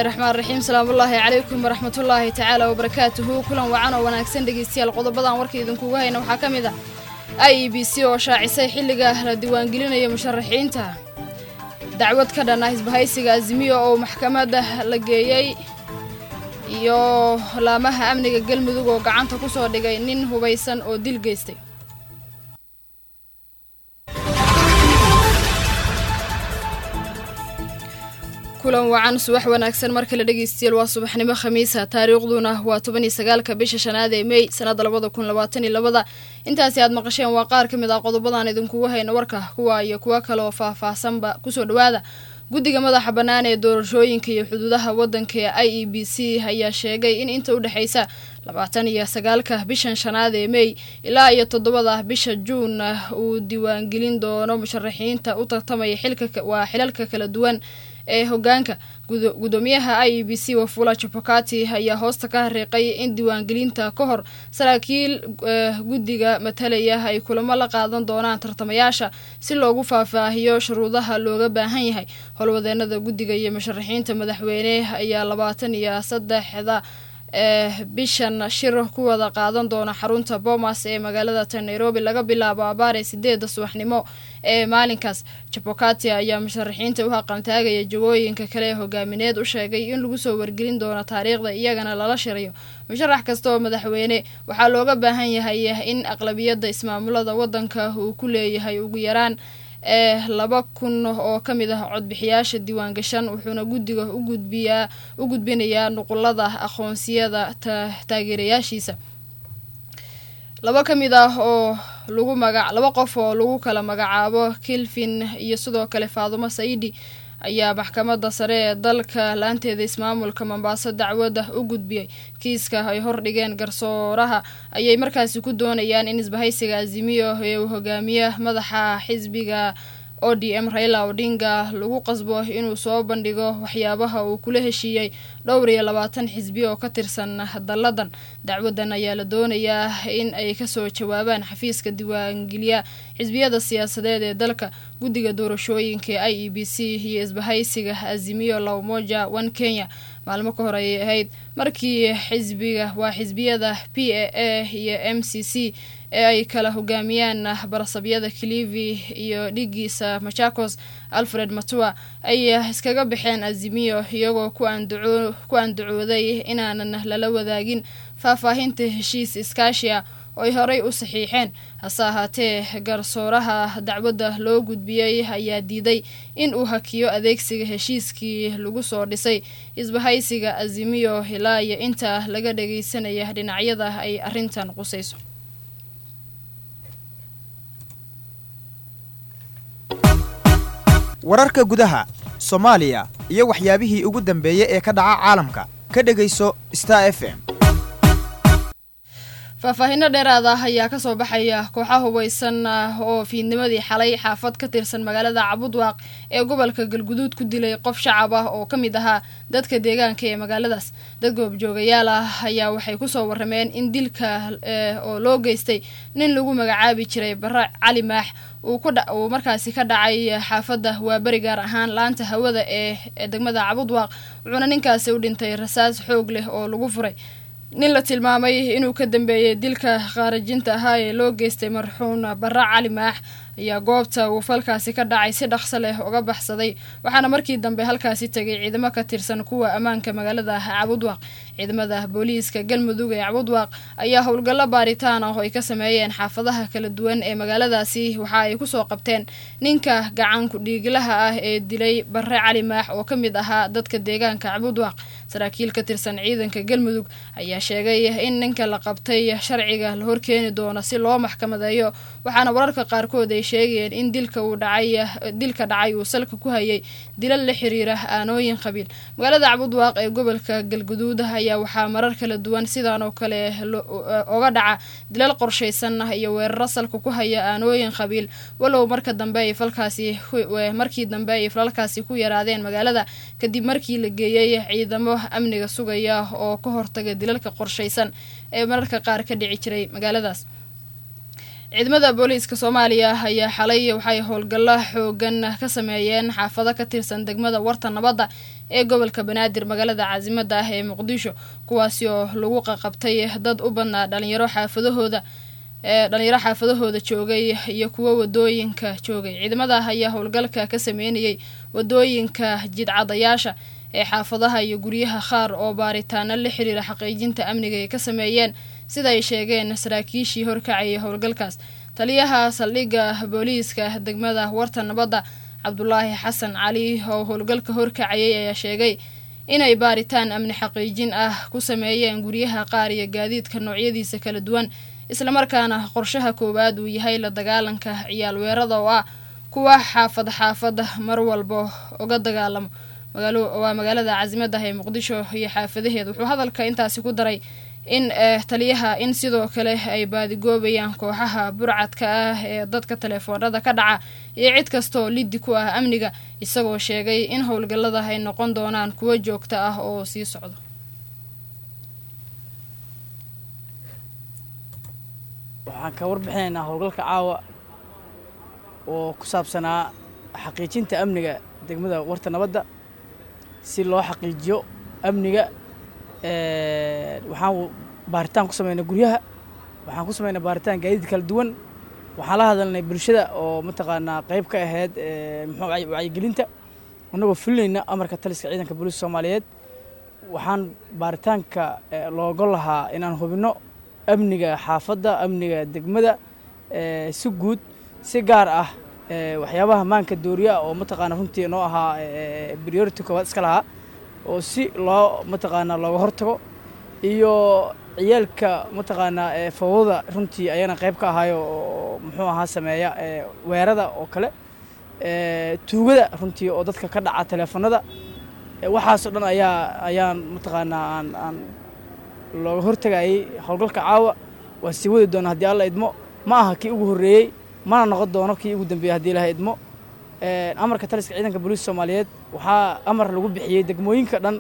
raxmaan raxiim salaamullaahi calaykum waraxmatullaahi tacaala wabarakaatuhu kulan wacan oo wanaagsan dhegeystayaal qodobadan warka idinkugu hayna waxaa ka mid ah i e b c oo shaacisay xilliga la diiwaangelinaya musharaxiinta dacwad ka dhan ah isbahaysiga azimiyo oo maxkamadda la geeyey iyo laamaha amniga galmudug oo gacanta ku soo dhigay nin hubaysan oo dil geystay kulan wacan subax wanaagsan mar kale dhegeystayaal waa subaxnimo khamiisa taariikhduna waa toban iyo sagaalka bisha shanaad ee mey sanadda labada kun labaatan iyo labada intaasi aad maqasheen waa qaar ka mid ah qodobadan idinkugu hayna warka kuwa iyo kuwo kale oo faah-faahsanba kusoo dhawaada guddiga madaxa bannaan ee doorashooyinka iyo xuduudaha waddanka ee i e b c ayaa sheegay in inta u dhexaysa labaatan iyo sagaalka bishan shanaad ee mey ilaa iyo toddobada bisha juun uu diiwaangelin doono musharaxiinta u tartamaya xilka waa xilalka kala duwan ee hogaanka gudoomiyaha i e b c wafula jabokati ayaa hoosta ka hariiqay in diiwaangelinta ka hor saraakiil guddiga matalaya ay kulamo la qaadan doonaan tartamayaasha si loogu faahfaahiyo shuruudaha looga baahan yahay howlwadeenada guddiga iyo musharaxiinta madaxweyne ayaa labaatan iyo saddexda ee bishan shir ku wada qaadan doona xarunta boomas ee magaalada ta nairobi laga bilaabo abaare sideeda subaxnimo ee maalinkaas jabokati ayaa musharaxiinta u haqantaagaya jagooyinka kale ee hogaamineed u sheegay in lagu soo wargelin doono taariikhda iyagana lala shirayo musharax kasta oo madaxweyne waxaa looga baahan yahay in aqlabiyadda ismaamulada waddanka uu ku leeyahay ugu yaraan ee laba kun oo ka mid ah codbixiyaasha diiwaangashan wuxuuna guddiga ugudbiyaa u gudbinayaa nuqulada aqoonsiyada taageerayaashiisa laba ka mid ah oo lagu maga laba qof oo lagu kala magacaabo kilvin iyo sidoo kale faadumo saidi ayaa maxkamadda sare ee dalka laanteeda ismaamulka mombaaso dacwadda u gudbiyey kiiska ay hordhigeen garsooraha ayay markaasi ku doonayaan in isbahaysiga azimiyo ee uu hogaamiya madaxa xisbiga o d m raila odinga lagu qasbo inuu soo bandhigo waxyaabaha uu kula heshiiyey dhowr iyo labaatan xisbi oo ka tirsan dalladan dacwadan ayaa la doonayaa in ay kasoo jawaabaan xafiiska diiwaangeliya xisbiyada siyaasadeed ee dalka guddiga doorashooyinka i e b c iyo isbahaysiga azimiyo lawmoja one kenya maalmo ka hor ayay ahayd markii xisbiga waa xisbiyada p a a iyo m c c ee ay kala hogaamiyaan barasabyada clivi iyo dhigiisa machakos alfred matua ay iskaga baxeen azimiyo iyagoo ku andacooday inaanan lala wadaagin faahfaahinta heshiis iskaashi ah oo ay horey u saxiixeen hase ahaatee garsooraha dacwadda loo gudbiyey ayaa diiday in uu hakiyo adeegsiga heshiiskii lagu soo dhisay isbahaysiga azimiyo ilaa iyo inta laga dhageysanaya dhinacyada ay arrintan qusayso wararka gudaha soomaaliya iyo waxyaabihii ugu dambeeyey ee ka dhaca caalamka ka dhegayso star f m faahfaahinno dheeraad ah ayaa kasoo baxaya kooxa hubaysan oo fiidnimadii xalay xaafad ka tirsan magaalada cabudwaaq ee gobolka galguduud ku dilay qof shacab ah oo ka mid ahaa dadka deegaanka ee magaaladaas dad goobjoogayaal ah ayaa waxay kusoo warameen in dilka oo loo geystay nin lagu magacaabi jiray bare cali maax uu markaasi ka dhacay xaafadda waaberi gaar ahaan laanta hawada ee degmada cabudwaaq wuxuuna ninkaasi u dhintay rasaas xoog leh oo lagu furay nin la tilmaamay inuu ka dambeeyey dilka khaarajinta ahaa ee loo geystay marxuun bare cali maax ayaa goobta uu falkaasi ka dhacay si dhaqso leh uga baxsaday waxaana markii dambe halkaasi tegay ciidamo ka tirsan kuwa ammaanka magaalada cabudwaaq ciidamada booliiska galmudug ee cabudwaaq ayaa howlgallo baaritaan ah oo ay ka sameeyeen xaafadaha kala duwan ee magaaladaasi waxa ay kusoo qabteen ninka gacanku dhiiglaha ah ee dilay bare cali maax oo ka mid ahaa dadka deegaanka cabudwaaq saraakiil ka tirsan ciidanka galmudug ayaa sheegay in ninka la qabtay sharciga la horkeeni doono si loo maxkamadeeyo waxaana wararka qaarkood ay sheegayeen in dilka uu dhacay dilka dhacay uu salka ku hayay dilal la xiriira aanooyin qabiil magaalada cabudwaaq ee gobolka galguduud ayaa waxaa marar kala duwan sidaan oo kale oga dhaca dilal qorshaysan iyo weeraro salka ku haya aanooyin qabiil walow marka dambe ay falkaasi markii dambe ay falalkaasi ku yaraadeen magaalada kadib markii la geeyey ciidamo amniga sugaya oo ka hortaga dilalka qorshaysan ee mararka qaar ka dhici jiray magaaladaas ciidamada booliiska soomaaliya ayaa xalay waxay howlgallo xoogan ka sameeyeen xaafado ka tirsan degmada warta nabadda ee gobolka banaadir magaalada caasimada ah ee muqdisho kuwaasi oo lagu qaqabtay dad u badnaa dhalinyaro xaafadahooda ee dhalinyaro xaafadahooda joogay iyo kuwo wadooyinka joogay ciidamada ayaa howlgalka ka sameynayay wadooyinka jidcadayaasha ee xaafadaha iyo guryaha qaar oo baaritaano la xiriira xaqiijinta amniga ay ka sameeyeen sida ay sheegeen saraakiishii horkacayay howlgalkaas taliyaha saldhigga booliiska degmada warta nabadda cabdulaahi xasan cali oo howlgalka horkacayay ayaa sheegay inay baaritaan amni xaqiijin ah ku sameeyeen guryaha qaar iyo gaadiidka noocyadiisa kala duwan islamarkaana qorshaha koowaad uu yahay la dagaalanka ciyaal weerada oo ah kuwa xaafad xaafada mar walba uga dagaalamo waa magaalada caasimada ee muqdisho iyo xaafadaheeda wuxuu hadalka intaasi ku daray in taliyaha in sidoo kale ay baadigoobayaan kooxaha burcadka ah ee dadka telefoonada ka dhaca iyo cid kastaoo liddi ku ah amniga isagoo sheegay in howlgallada ay noqon doonaan kuwo joogto ah oo sii socdo waxaan ka warbixinaynaa howlgalka caawa oo ku saabsanaa xaqiijinta amniga degmada warta nabadda si loo xaqiijiyo amniga waxaan baaritaan ku sameynay guryaha waxaan ku sameynay baaritaan gaadiid kala duwan waxaan la hadalnay bulshada oo mataqaanaa qayb ka ahayd muxuu wacyigelinta annagoo fulinayna amarka taliska ciidanka booliiska soomaaliyeed waxaan baaritaanka looga lahaa inaan hubinno amniga xaafadda amniga degmada si guud si gaar ah waxyaabaha maanka dooriya oo mataqaana runtii noo ahaa priority koowaad iska lahaa oo si loo mataqaanaa looga hortago iyo ciyaalka mataqaanaa fawdada runtii ayana qayb ka ahaayo oo muxuu ahaa sameeya weerada oo kale tuugada runtii oo dadka ka dhaca teleefanada waxaasoo dhan ayaa ayaan mataqaanaa aan aan looga hortagayay howlgalka caawa waa sii wadi doona haddii alla idmo ma aha kii ugu horreeyey mana noqon doono kii ugu dambeeyey haddii ilaha idmo amarka taliska ciidanka booliiska soomaaliyeed waxaa amar lagu bixiyey degmooyinka dhan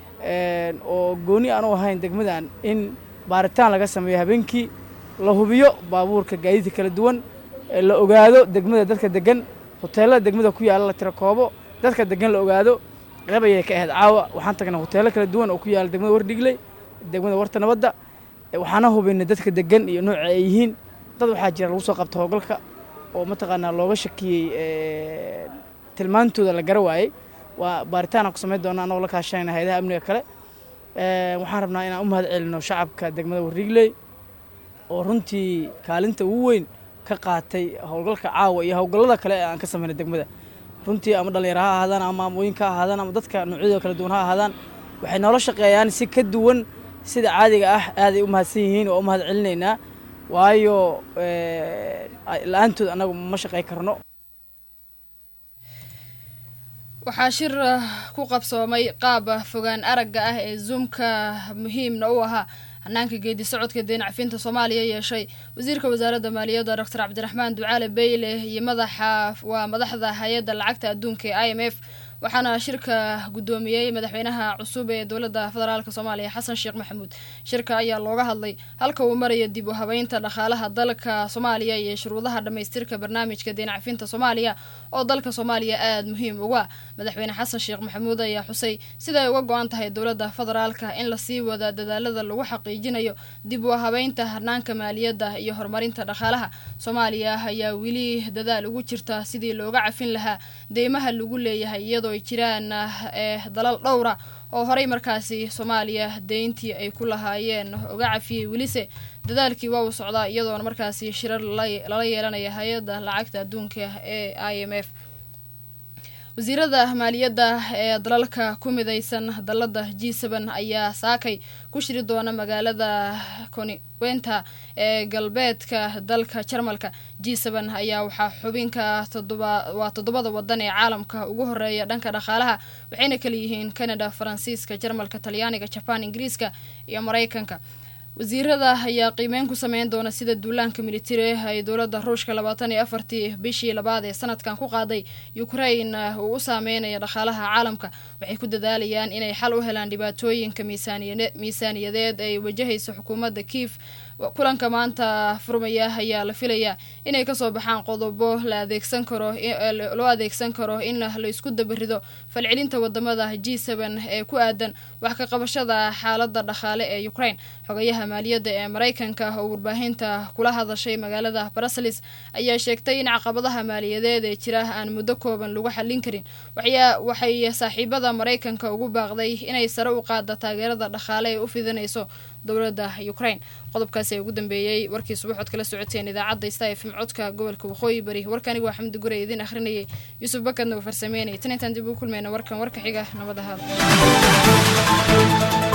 oo gooni aan u ahayn degmadan in baaritaan laga sameeyo habeenkii la hubiyo baabuurka gaadiidka kala duwan la ogaado degmada dadka degan hoteelada degmada ku yaalla la tira koobo dadka degan la ogaado qayb ayay ka ahayd caawa waxaan tagnay hoteelo kala duwan oo ku yaalla degmada wardhigley degmada warta nabadda waxaana hubinay dadka degan iyo nooca ay yihiin dad waxaa jira lagu soo qabta howlgalka oo mataqaanaa looga shakiyey tilmaantooda la gara waayey waa baaritaan aan ku samayn doona annagoo la kaashanayna hayadaha amniga kale waxaan rabnaa inaan u mahad celino shacabka degmada warrigley oo runtii kaalinta ugu weyn ka qaatay howlgalka caawa iyo howlgallada kale ee aan ka samaynay degmada runtii ama dhallinyaro ha ahaadaan ama amooyinka ha ahaadaan ama dadka noocyadooda kala duwan ha ahaadaan waxay noola shaqeeyaan si ka duwan sida caadiga ah aaday u mahadsan yihiin oo u mahad celinaynaa waayo la-aantood annagu ma shaqey karno waxaa shir ku qabsoomay qaab fogaan aragga ah ee zoomka muhiimna u ahaa hanaanka geedi socodka deenacfinta soomaaliya yeeshay wasiirka wasaaradda maaliyadda doctor cabdiraxmaan ducaale beyle iyo madaxa waa madaxda hay-adda lacagta adduunka ee i m f waxaana shirka guddoomiyey madaxweynaha cusub ee dowladda federaalk soomaaliya xasan sheekh maxamuud shirka ayaa looga hadlay halka uu maraya dib u habeynta dhaqaalaha dalka soomaaliya iyo shuruudaha dhammaystirka barnaamijka deenacfinta soomaaliya oo dalka soomaaliya aada muhiim uga madaxweyne xasan sheekh maxamuud ayaa xusay siday uga go-an tahay dowladda federaalka in lasii wada dadaalada lagu xaqiijinayo dib u habeynta hanaanka maaliyadda iyo horumarinta dhaqaalaha soomaaliya ayaa weli dadaal ugu jirta sidii looga cafin lahaa deymaha lagu leeyahay iyadoo ay jiraan ee dalal dhowra oo horey markaasi soomaaliya deyntii ay ku lahaayeen uga cafiyey welise dadaalkii waa uu socdaa iyadoona markaasi shirar lala yeelanaya hay-adda lacagta adduunka ee i m f wasiirada maaliyadda ee dalalka ku midaysan dalada g seben ayaa saakay ku shiri doona magaalada koniwenta ee galbeedka dalka jarmalka g seben ayaa waxaa xubinka waa toddobada wadan ee caalamka ugu horeeya dhanka dhaqaalaha waxayna kala yihiin canada faransiiska jarmalka talyaaniga jaban ingiriiska iyo mareykanka wasiirada ayaa qiimeyn ku sameyn doona sida duulaanka militari ay dowladda ruushka labaatan iyo afartii bishii labaad ee sanadkan ku qaaday ukrain uu u saameynaya dhaqaalaha caalamka waxay ku dadaalayaan inay xal u helaan dhibaatooyinka miisaaniyadeed ay wajahayso xukuumadda kiif kulanka maanta furmaya ayaa la filayaa inay kasoo baxaan qodobo la adeegsan karo loo adeegsan karo in la isku dabarido falcelinta wadamada g seben ee ku aadan wax ka qabashada xaalada dhaqaale ee ukraine xogayaha maaliyadda ee maraykanka oo warbaahinta kula hadashay magaalada brussels ayaa sheegtay in caqabadaha maaliyadeed ee jira aan muddo kooban lagu xallin karin waxay saaxiibada maraykanka ugu baaqday inay sare u qaada taageerada dhaqaale ee u fidinayso dowladda ukraine qodobkaasi ee ugu dambeeyey warkii subaxood kala socoteen idaacadda sta fm codka gobolka waqooyi bari warkaniga waa xamdi gure idin akhrinayay yuusuf bakadna uu farsameynayay tan intaan dib ugu kulmayna warkan warka xiga nabad ahaada